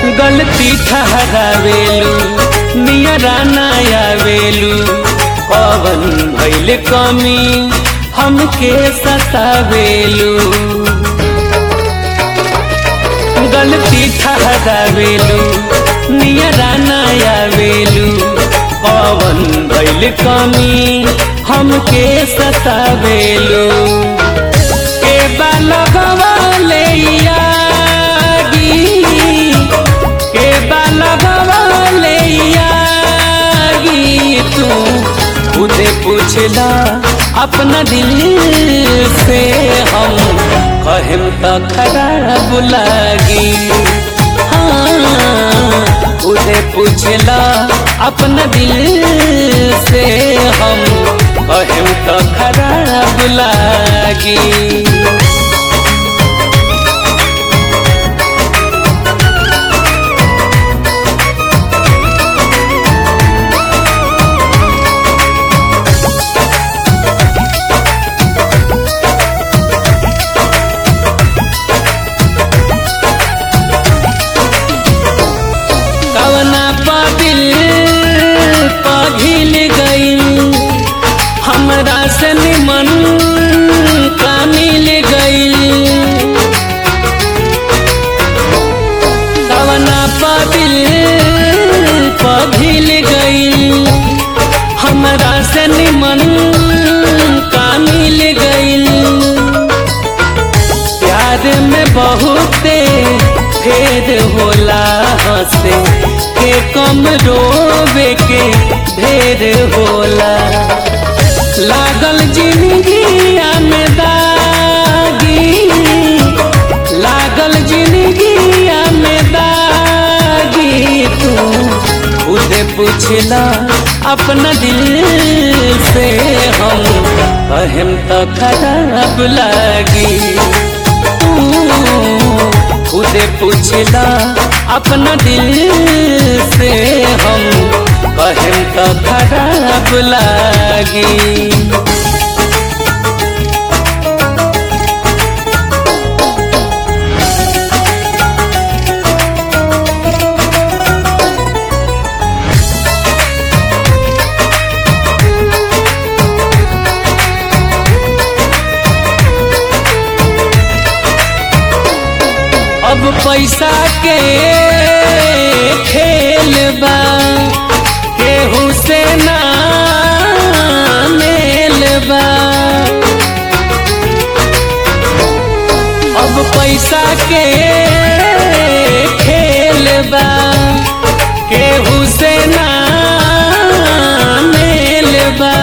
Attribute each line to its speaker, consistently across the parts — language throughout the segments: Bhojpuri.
Speaker 1: गलती ठहरावेलू नियरा नयावेलू पवन भैल कमी हमके सतावेलू गलती ठहरावेलू नियरा नयावेलू पवन भैल कमी हमके सतावेलू के बालगवाले यागी के बालगवाले यागी तू खुदे पूछला अपना दिल से हम कहम तो खराब लागी हाँ खुदे पूछला अपना दिल से हम कहम तो खराब लागी कवना पादिल पघिल गई हमरा से निमन का मिल गई कवना पादिल पघिल गई हमरा से निमन का मिल गई प्यार में बहुते भेद होला हंसे के कम रोवे के भेद होला लागल जिंदगिया में दागी लागल जिंदगिया में दागी तू खुद पूछला अपना दिल से हम कहम तो खराब लागी खुदे पूछला अपना दिल से हम कहम तो खराब लागी अब पैसा के खेल बा केहू से ना मेल बा अब पैसा के खेल बा केहू से ना मेल बा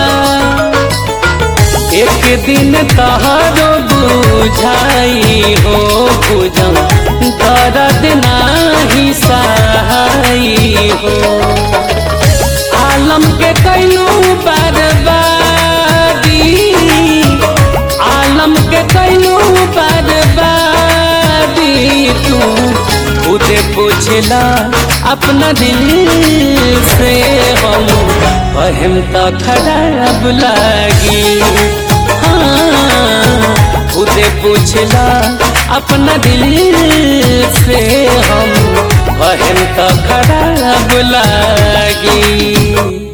Speaker 1: एक दिन तहरो बुझाई हो बुझम दर्द नाही सहाई हो आलम के कैलू बर्बादी आलम के कैलू बर्बादी तू खुद पूछला अपना दिल से हम कहम तो खराब लागी हाँ खुदे पूछला अपना दिल से हम कहम तो खराब लागी